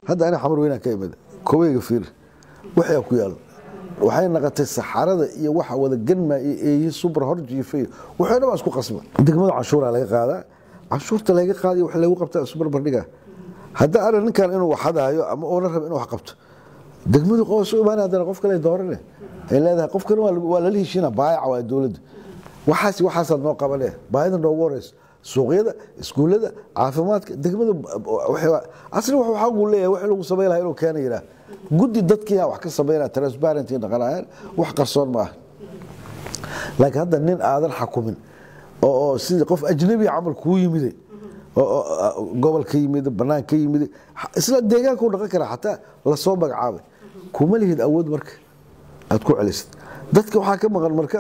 hadda ani xamar weynaan ka imid koweyga fiir waxaa ku yaal waxay naqotay saxarada iyo waxa wada ganma iyo eeyi subra hor jiifay waxay dhan baa isku qasba degmada canshuuraa laga qaadaa canshuurta laga qaadayo wax lagu qabtaa isu barbardhiga hadda ana ninkan inuu waxadaayo ama oona raba inuu wax qabto degmadu qoos u imaanay haddana qof kale doorane ay leedahay qofkan waa lala heshiina baayaca waa dowladda waxaas waxaasaad noo qabane baayida noogu horeysa suuqyada iskuullada caafimaadka degmada asli wuxuu xaq uu leeyahay wixii lagu samayn lahaa inuu keena yidhaah guddi dadkiiyaa wax ka samaynaya transparency dhaqanayaan wax qarsoon ma aha laakiin hadda nin aadan xakumin oo sidii qof ajnabi camal kuu yimiday gobol ka yimid banaan ka yimid isla deegaanka u dhaqan kara xataa lasoo magacaabay kuma lihid awood marka aad ku celisid dadka waxaa ka maqan marka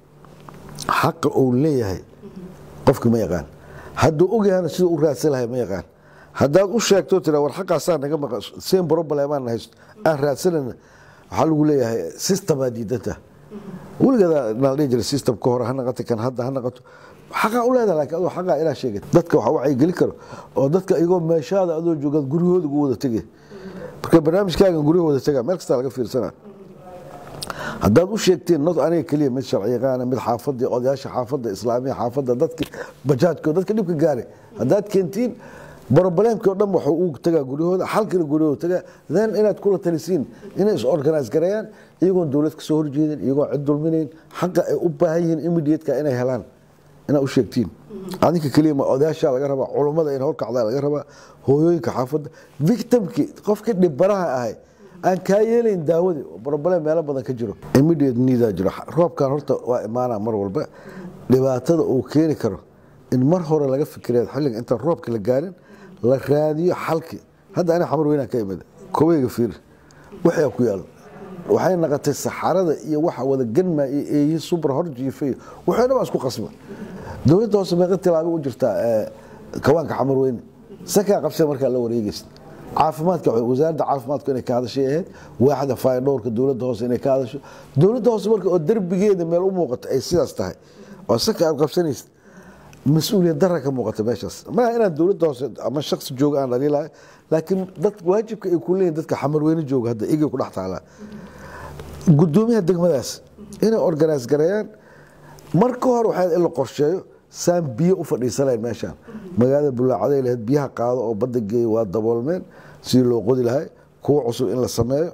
xaqa uu leeyahay qofki ma yaqaan hadduu ogyahana siduu u raadsan lahay ma yaqaan haddaad u sheegto tira war xaqaasaa naga maqan same problemaan haysto aan raadsanayna waxaa lagu leeyahay systemaa diidanta weligeeda nala dhihi jira systemka hore ha naqato kan hadda ha naqato xaqaa u leedaha laakiin adoo xaqaa ilaa sheegay dadka waxa wacyi geli karo oo dadka iyagoo meeshaada adoo joogaad guryahooda ugu wada tegay marka barnaamijkaagan guryaha wada tegaa meel kastaa laga fiirsanaa haddaad u sheegteen not aniga keliya mid sharciyaqaana mid xaafadii odayaasha xaafadda islaamiya xaafadda dadki bajaajko dadka dhibka gaare haddaad keentiin broblemkii o dhan waxuu u tagaa guryahooda xalkina guryahooda tagaa then inaad kula talisiin inay is organize gareeyaan iyagoon dowlad ka soo horjeedin iyagoon cid dulminayn xaqa ay u baahan yihiin immediateka inay helaan inaad u sheegtiin adinka keliya ma odayaasha laga rabaa culummada in howlkacdaa laga rabaa hooyooyinka xaafadda victimkii qofkii dhibaraha ahay aan kaa yeelayn daawadii broblem meelo badan ka jiro immediate needaa jiro roobkan horta waa imaanaa mar walba dhibaatada uu keeni karo in mar hore laga fikiraya xilliga intaan roobka la gaarin la raadiyo xalki hadda ani xamar weynaan ka imid koweyga fiir waxaa ku yaal waxay naqotay saxarada iyo waxa wada ganma iyo eeyi subra hor jiifay waxay dhan baa isku qasba dowladda hoose meeqa tilaabo u jirtaa kawaanka xamar weyne sakaa qabsada markaa la wareegaysa caafimaadka wasaaradda caafimaadku inay ka hadashay ahayd waaxda faydhowrka dowladda hoose inay ka hadasho dowladda hoose marka oo derbigeeda meel u muuqato ay sidaas tahay oo saka aad qabsanaysid mas-uuliyad dara ka muuqata meeshaas maaha inaan dowladda hoose ama shaksi jooga aan dhaliilahay laakiin dad waajibka ay ku leeyihin dadka xamarweyne jooga hadda igay ku dhex taalaa gudoomiyaha degmadaas inay organize gareeyaan marka hore waxaa in la qorsheeyo saan biyo u fadhiisanayn meeshaan magaalada bulaacaday lahayd biyaha qaado oo badda geeya waa daboolmeen sidii loo qodi lahay kuwa cusub in la sameeyo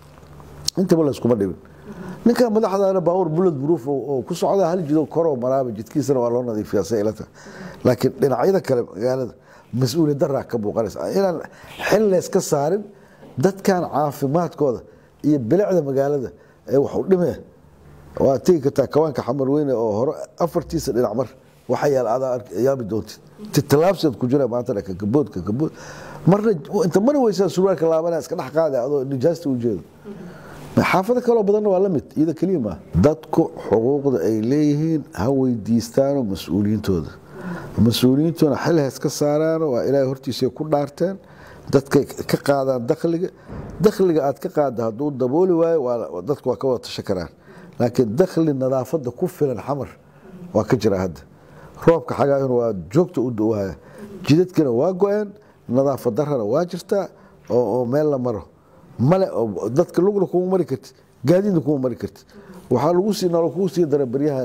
intaba layskuma dhibin ninka madaxdaana baabuur bulad buruuf oo ku socda hal jido koroo maraaba jidkiisana waa loo nadiifiyaa say ilata laakiin dhinacyada kale magaalada mas-uuliyad daraa ka muuqanaysa inaan xil layska saarin dadkan caafimaadkooda iyo bilicda magaalada ee wax u dhimee waa tegi kartaa kawaanka xamar weyne oo hore afartiisa dhinac mar waxa yaal adaa yaabi doontid titalaabseed ku jira maanta kakabood kakabood marna inta mari weysaa surwaalka laabanaa iska dhex qaada adoo nijaasta u jeedo xaafado kaloo badanna waa la mid iyada keliya maaha dadku xuquuqda ay leeyihiin ha weydiistaano mas-uuliyiintooda mas-uuliyiintuna xil hees ka saaraano waa ilaahay hortiisa ku dhaarteen dadkay ka qaadaan dakhliga dakhliga aad ka qaadda hadduu dabooli waayo dadku waa ka wada tashan karaan laakiin dakhli nadaafadda ku filan xamar waa ka jira hadda roobka xagaahuna waa joogta u dowhaya jidadkina waa go-een nadaafad darana waa jirtaa oo meel la maro male dadka lugna kuma mari kartid gaadiidna kuma mari kartid waxaa lagu sii nalo kugu sii dara baryahan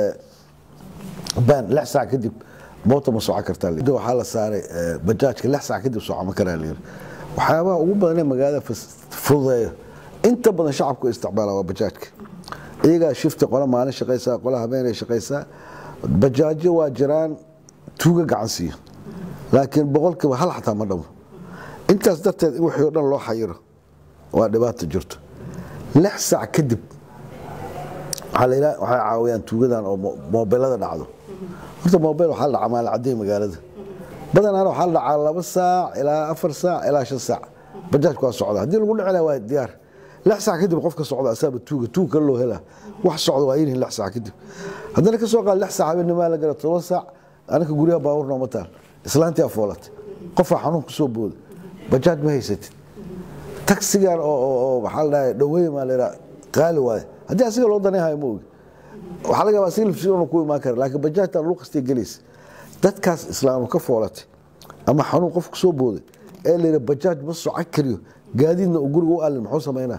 baan lix saac kadib moota ma soco kartaa waxaa la saaray bajaajka lix saac kadib soco ma karaa layiri waxyaabaha ugu badan ee magaalada fududeeyo inta badan shacabku isticmaala waa bajaajka iyagaa shifti qola maalin shaqaysaa qola habeenay shaqaysaa bajaajo waa jiraan tuuga gacan siiyo laakiin boqolkiiba hal xataa ma dhamo intaas darteed in wixii o dhan loo xayiro waa dhibaato jirto lix saac kadib waxay caawiyaan tuugadan oo moobelada dhacdo horta moobel waxaa la dhacaa maalcaday magaalada badanaana waxaa la dhacaa laba saac ilaa afar saac ilaa shan saac bajaajku waa socda haddii lagu dhici laha waa diyaar lix saac kadib qofka socda asaaba tuuga tuug kale loo helaa wax socda waa yinihin lix saac kadib haddana ka soo qaad lix saac habeennimaa la gara toban saac anaka guryaha baabuur nooma taal islaantii afoolatay qofaa xanuun kusoo booda bajaaj ma haysatid taksigan oo maxaa la dhahay dhaweey maa la yidhaha qaali waaye haddii asiga loo danayhayo ma ogi waxaa laga yaabaa asiga lafsiona ku imaan kara laakiin bajaajtan lagu qastay gelaysa dadkaas islaamu ka foolatay ama xanuun qof kusoo booday ee layidha bajaaj ma soco kariyo gaadiidna uu guriga u alin muxuu samaynaa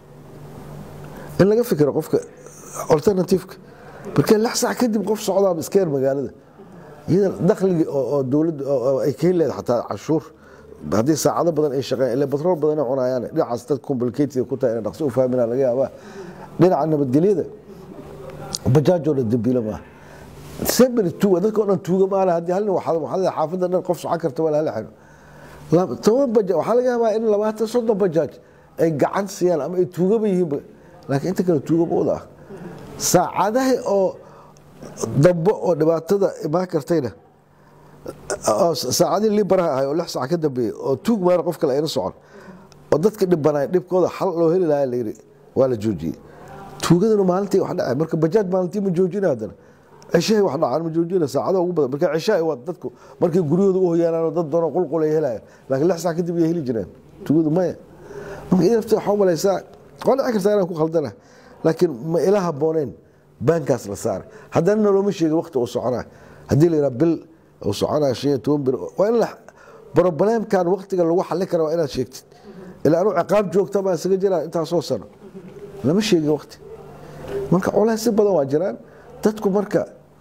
in laga fikiro qofka alternativeka marka lix sac kadib qof socdaaba iska yar magaalada iyada dakhligii oo dowladda ay ka heli leedahay xataa cashuur haddii saacado badan ay shaqeeyaan ilaa batrool badan ay cunayaan dhinacaas dad complicated ku tahay inay dhaqso u fahminaa laga yaabaa dhinaca nabadgelyada bajaajoo dhan dambiila maaha seberi tuuga dadka o dhan tuuga maana haddii hal nin waxaa xaafadda dhan qof socon karta waa la hala xiro toban bajaaj waxaa laga yaabaa in labaatan soddon bajaaj ay gacan siiyaan ama ay tuugaba yihiinba laakiin inta kale tuugaba wada ah saacadaha oo dambe oo dhibaatada imaan kartayna saacadihii libaraha ahay oo lix saac ka dambeeyey oo tuug maana qof kale ayna socon oo dadka dhibanaay dhibkooda xal loo heli lahaa layidhi waa la joojiyey tuugadana maalintii wax dhacay marka bajaaj maalintii ma joojina haddana cishahay wax dhacaan ma joojina saacada ugu badan marka cishahay waa dadku markay guryahooda u hoyaanaan oo dad doonoo qulqul ay helayaan laakiin lix saac kadib ay heli jireen tuugadu maya marka idafta waxaa u malaysaa waa dhici kartaa inaan ku khaldana laakiin ma ila habooneen baankaas la saaray haddana nalooma sheegin waqti uu soconaa haddii la yidhaha bil uu soconaa shan iyo toban bir waa in la brobleemkan waqtiga lagu xallin kara waa inaad sheegtid ilaa anuu ciqaab joogta baan isaga jiraa intaasoo sano lama sheegin waqti marka colays si badan waa jiraan dadku marka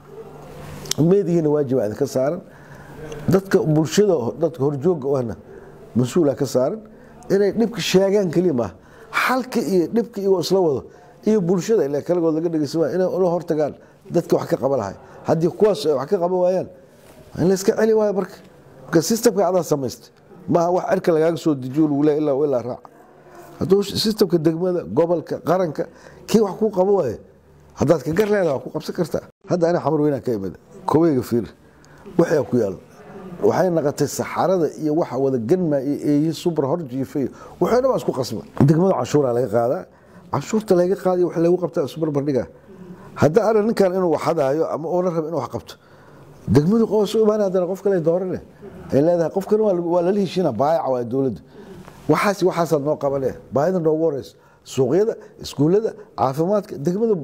meedihiina waajiba idinka saaran dadka bulshada dadka horjooga ahna mas-uula ka saaran inay dhibka sheegaan keliya maaha xalka iyo dhibka iyagoo isla wado iyo bulshada ilaa kalagood laga dhegeysan waaya inay ula hortagaan dadka wax ka qaba lahay haddii kuwaas ay wax ka qaban waayaan in la iska celi waayo marka marka systemka adaa samaystay maaha wax cirka lagaaga soo dejiyo lagu leeya ilaa ilaa raaca hadduu systemka degmada gobolka qaranka kii wax kuu qabo waaye haddaad ka gar leedaha waa ku qabsan kartaa hadda ana xamar weynaan ka imid koweyga fiir waxaa ku yaal waxay naqotay saxarada iyo waxa wada ganma iyo eeyi subar hor jiifay waxay dhan isku qasba degmada canshuura laga qaadaa canshuurta laga qaadayo wax lagu qabtaa subar bardhiga hadda ana ninkan inuu waxadaayo ama uuna raba inuu wax qabto degmadu qoos u imaan haddana qof kale doorane ay leedahay qofkan waa lala heshiina baayaca waa dowladda waxaas waxaasaad noo qabane baahida noogu horeyso suuqyada iskuullada caafimaadka degmada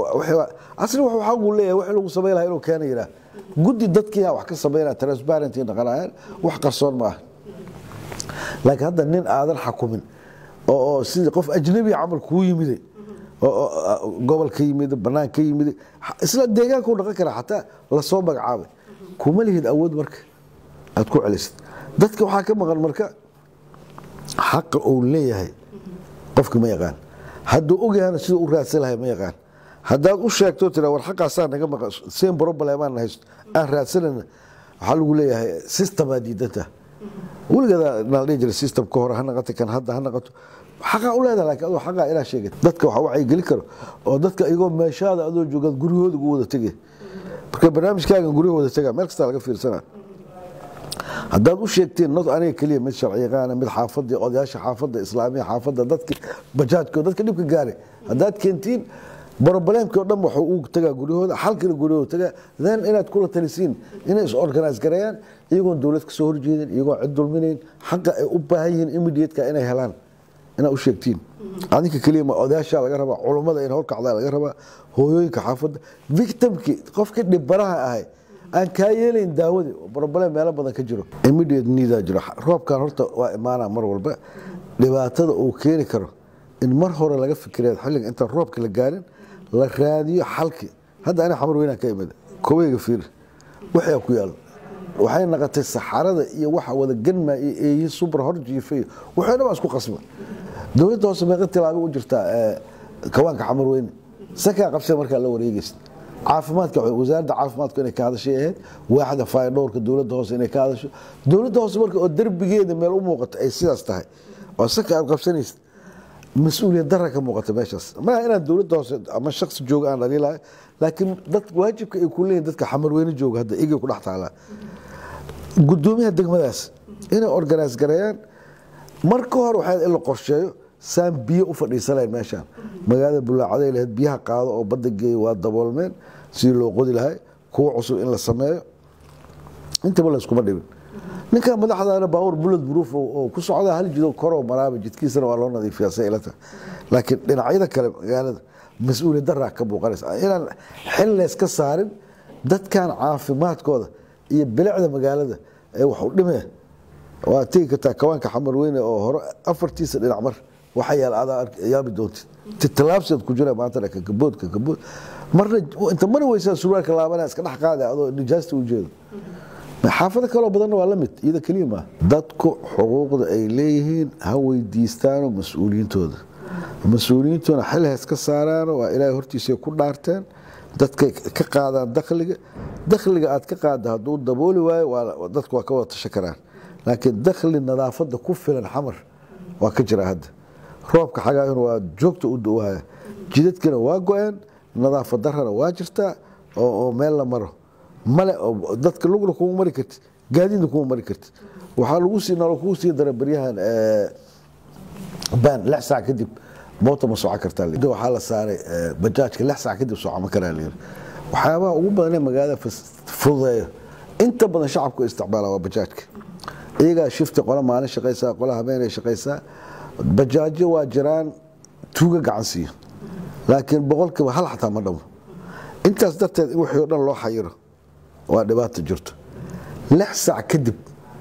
asli wuxuu xaq uu leeyahay wax lagu samayn lahaa inuu keena yidhaah guddi dadkiiyaa wax ka samaynaya transparenty dhaqanayaan wax qarsoon ma aha laakiin hadda nin aadan xakumin oo sidii qof ajnabi camal kuu yimiday oo gobol ka yimid banaan ka yimid isla deegaanka u dhaqan kara xataa lasoo magacaabay kuma lihid awood marka aad ku celisid dadka waxaa ka maqan marka xaqa uu leeyahay qofki ma yaqaan hadduu ogyahana siduu u raadsan lahay ma yaqaan haddaad u sheegto tira war xaqaasaa naga maqan same problemaan haysto aan raadsanayna waxaa lagu leeyahay systemaa diidanta weligeeda nala dhihi jira systemka hore ha naqato kan hadda ha naqato xaqaa u leedaha laakiin adoo xaqaa ilaa sheegay dadka waxa wacyi geli karo oo dadka iyagoo meeshaada adoo joogaad guryahooda ugu wada tegay marka barnaamijkaagan guryaha wada tegaa meel kastaa laga fiirsanaa haddaad u sheegteen not aniga keliya mid sharci yaqaana mid xaafadii odayaasha xaafadda islaamiya xaafadda dadki bajaajka dadka dhibka gaare haddaad keentiin broblemkii o dhan waxuu u tagaa guryahooda xalkina guryahooda tagaa then inaad kula talisiin inay is organize gareeyaan iyagoon dowlad ka soo horjeedin iyagoon cid dulminayn xaqa ay u baahan yihiin immediateka inay helaan inaad u sheegtiin adinka keliya ma odayaasha laga rabaa culummada in howlkacdaa laga rabaa hooyooyinka xaafadda victimkii qofkii dhibaraha ahay aan kaa yeelayn daawadii broblem meelo badan ka jiro immediate needaa jiro roobkan horta waa imaanaa mar walba dhibaatada uu keeni karo in mar hore laga fikireed xilliga intaan roobka la gaarin la raadiyo xalki hadda ana xamar weynaan ka imid koweyga fiir waxaa ku yaal waxay naqotay saxarada iyo waxa wada ganma iyo eeyi subar hor jiifay waxay dhan isku qasba dowladda hoose meeqa tilaabo u jirtaa kawaanka xamar weyne sakaa qabsee markaa la wareegaysa caafimaadka wasaaradda caafimaadku inay ka hadashay ahayd waaxda faydhowrka dowladda hoose inay ka hadasho dowladda hoose marka oo derbigeeda meel u muuqato ay sidaas tahay oo saka aad qabsanaysid mas-uuliyad dara ka muuqata meeshaas maaha inaan dowladda hoose ama shaksi jooga aan dhaliilahay laakiin dad waajibka ay ku leeyihin dadka xamarweyne jooga hadda igay ku dhex taalaa gudoomiyaha degmadaas inay organize gareeyaan marka hore waxaa in la qorsheeyo saan biyo u fadhiisanayn meeshaan magaalada bulaacaday lahayd biyaha qaado oo badda geeya waa daboolmeen sidii loo qodi lahay kuwa cusub in la sameeyo intaba la iskuma dhibin ninkan madaxdaana baawur bulad buruuf oo ku socda hal jido koroo maraaba jidkiisana waa loo nadiifiyaa say ilata laakiin dhinacyada kale magaalada mas-uuliyad daraa ka muuqanaysa inaan xil layska saarin dadkan caafimaadkooda iyo bilicda magaalada ee wax u dhimee waa tegi kartaa kawaanka xamar weyne oo hore afartiisa dhinac mar waxa yaal adaa yaabi doontid titalaabseed ku jira maanta kakabood kakabood marna inta mari weysaa surwaalka laabana iska dhex qaada adoo nijaasta u jeedo xaafado kaloo badanna waa la mid iyada keliya maaha dadku xuquuqda ay leeyihiin ha weydiistaano mas-uuliyiintooda mas-uuliyiintuna xil hees ka saaraano waa ilaahay hortiisay ku dhaarteen dadkay ka qaadaan dakhliga dakhliga aad ka qaada hadduu dabooli waayo dadku waa ka wada tashan karaan laakiin dakhli nadaafada ku filan xamar waa ka jira hadda roobka xagaayuna waa joogta u dawahaya jidadkina waa go-een nadaafad darana waa jirtaa oo meel la maro male dadka lugna kuma mari kartid gaadiidna kuma mari kartid waxaa lagu sii nalo kugu sii dara baryahan baan lix saac kadib moota ma soco kartaa waxaa la saaray bajaajka lix saac kadib soco ma karaa layiri waxyaabaha ugu badan ee magaalada fududeeyo inta badan shacabku isticmaala waa bajaajka iyagaa shifti qola maalin shaqaysaa qola habeenay shaqaysaa bajaajo waa jiraan tuuga gacan siiyo laakiin boqolkiiba hal xataa ma dhamo intaas darteed in wixii o dhan loo xayiro waa dhibaato jirto lix saac kadib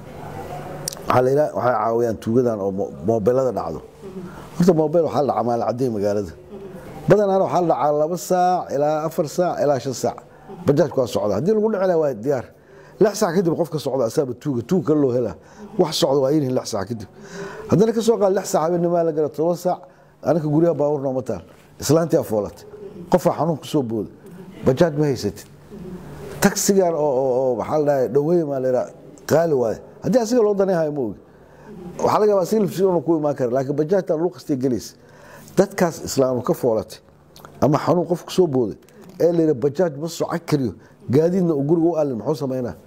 waxay caawiyaan tuugadan oo moobelada dhacdo horta moobel waxaa la dhacaa maalcaday magaalada badanaana waxaa la dhacaa laba saac ilaa afar saac ilaa shan saac bajaajku waa socda haddii lagu dhici laha waa diyaar lix saac kadib qofka socda asaaba tuuga tuug kale loo helaa wax socda waa yihiin lix saac kadib haddana ka soo qaad lix saac habeennimaa la gara toban saac anaka guryaha baabuur nooma taal islaantii afoolatay qofaa xanuun ku soo booda bajaaj ma haysatid taksigan oo maxaa la dhahay dhaweey maa la yidhaha qaali waaye haddii asiga loo danayhayo ma ogi waxaa laga yaabaa silifsiona ku imaan kara laakiin bajaajtan luqastay gelaysa dadkaas islaamu ka foolatay ama xanuun qof ku soo booday ee la yidhaha bajaaj ma soco kariyo gaadiidna uu guriga u allin muxuu samaynaa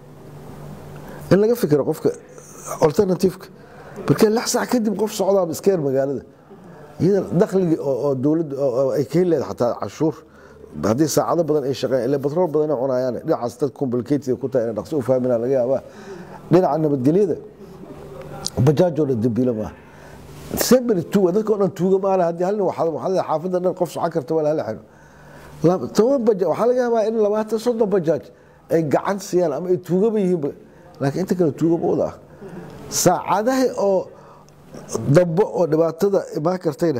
in laga fikiro qofka alternativeka markee lix saac kadib qof socdaa iskeer magaalada iyada dakhligii oo dowladda ay ka heli lahayd xataa cashuur haddii saacado badan ay shaqeeyaan ile batrool badan ay cunayaan dhinacaas dad complicated ku tahay inay dhaqso u fahminaa laga yaabaa dhinaca nabadgelyada bajaajoo dhan dambiila maaha seberi tuuga dadka o dhan tuuga maale haddii hal nin waxaa xaafadda dhan qof socon karta waa hala xiro toban bajaaj waxaa laga yaabaa in labaatan soddon bajaaj ay gacan siiyaan ama ay tuugaba yihiinba laakiin inta kale tuugaba wada ah saacadaha oo dambe oo dhibaatada imaan kartayna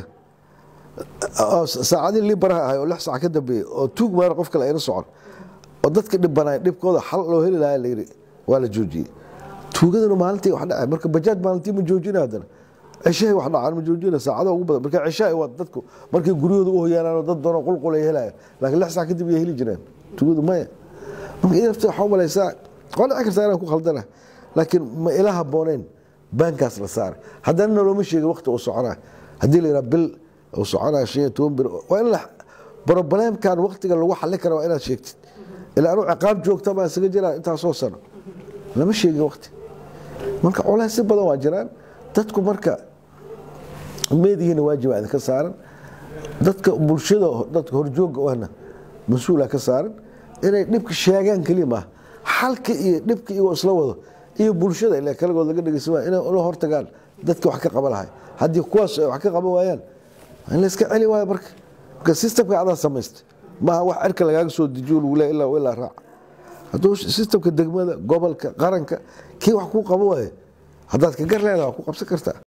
saacadii libaraha ahay oo lix saac ka dambeeyey oo tuug maana qof kale ayna socon oo dadka dhibanaay dhibkooda xal loo heli lahaa layiri waa la joojiyey tuugadana maalintii wax dhacay marka bajaaj maalintii ma joojina haddana cishahay wax dhacaan ma joojina saacada ugu badan marka cishahay waa dadku markay guryahooda u hoyaanaan dad doonoo qulqul ay helayaan laakiin lix saac kadib ay heli jireen tuugadu maya marka idafta waxaa umalaysaa waa dhici kartaa inaan ku khaldana laakiin ma ila habbooneyn baankaas la saaray haddana nalooma sheegin waqti uu soconaa haddii la yidhaha bil uu soconaa shan iyo toban bir waa in la brobleemkan waqtiga lagu xallin kara waa inaad sheegtid ilaa anuu ciqaab joogta baa isaga jiraa intaasoo sano lama sheegin waqti marka culays si badan waa jiraan dadku marka meedihiina waajiba idinka saaran dadka bulshada dadka horjooga ahna mas-uula ka saaran inay dhibka sheegaan keliya maaha xalka iyo dhibka iyagoo isla wado iyo bulshada ila kalagood laga dhegeysan waaya inay ula hortagaan dadka wax ka qaba lahay haddii kuwaas ay wax ka qaban waayaan in la iska celi waayo marka marka systemka adaa samaysta maaha wax cirka lagaaga soo dejiyo lagu leeya ilaa ilaa raac hadduu systemka degmada gobolka qaranka kii wax kuu qabo waaye haddaad ka gar leedaha waa ku qabsan kartaa